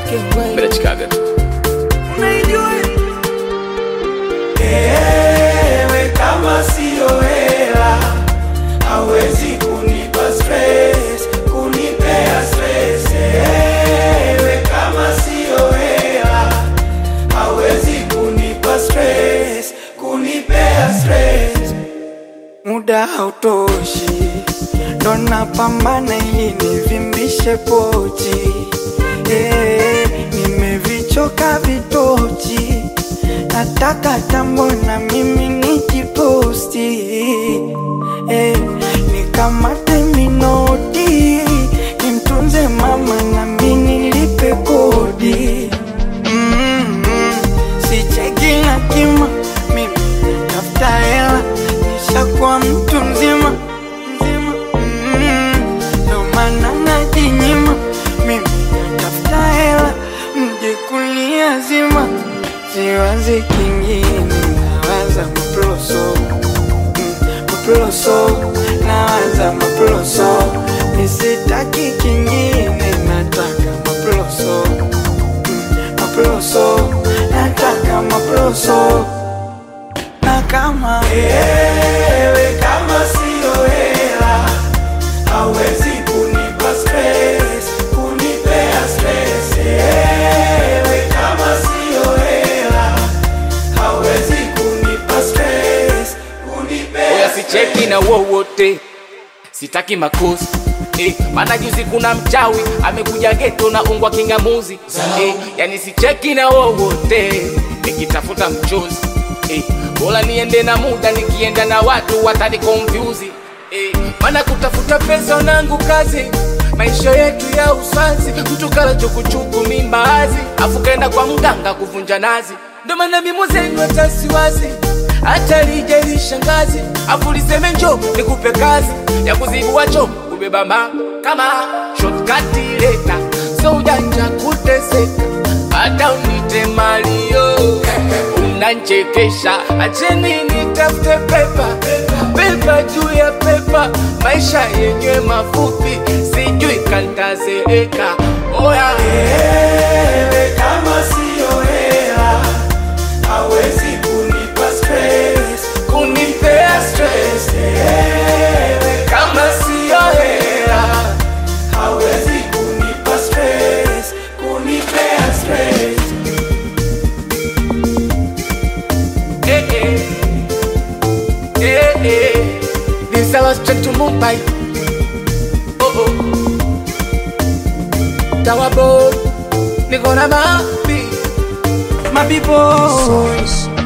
Bila Chicago. Ewe kama siyo hela hawezi kunipa stress, kunipea stress. Ewe kama siyo hela hawezi kunipa stress, kunipea stress. Muda hautoshi, ndo napambana ili nivimbishe pochi. Eh, nimevichoka vitochi, nataka tambo na mimi nijiposti. Eh, nikamate minoti, nimtunze mama na mimi nilipe kodi. Mm, mm, sicheki na kima, mimi tafuta hela, nishakuwa mtu mzima mzima. Mm, ndo maana najinyima, mimi tafuta hela, mje kulia zima, siwazi kingine, nawaza maploso mm, maploso, nawaza maploso, nisitaki kingine, nataka maploso maploso, nataka maploso. Na kama ewe kama siyo hela hawezi kunipa stress, kunipea stress. Ewe kama siyo hela hawezi kunipa stress, kunipea Oya sicheki na wowote, sitaki makosi Eh, maana juzi kuna mchawi amekuja geto na ungwa kingamuzi eh, yani sicheki na wowote nikitafuta mchozi eh, bora niende na muda nikienda na watu watani confuse eh, maana kutafuta pesa nangu kazi maisha yetu ya uswazi mtu kala chukuchuku mimbazi afu kaenda kwa mganga kuvunja nazi ndo maana mimo zenu hata siwazi hata lije lishangazi afu liseme njo nikupe kazi ya kuzibua cho kubeba ma kama shortcut leta so ujanja kuteseka hata unite malio unanchekesha acheni nitafute pepa pepa juu ya pepa maisha yenye mafupi sijui kantazeeka oya Ewe kama siyo hela hawezi kunipa stress, kunipea stress. Ewe kama siyo hela hawezi kunipa stress, kunipea stress. Eh, eh. Eh, eh. This I was straight to Mumbai. Oh, oh. Tower boy, niko na mapi. My people, Source.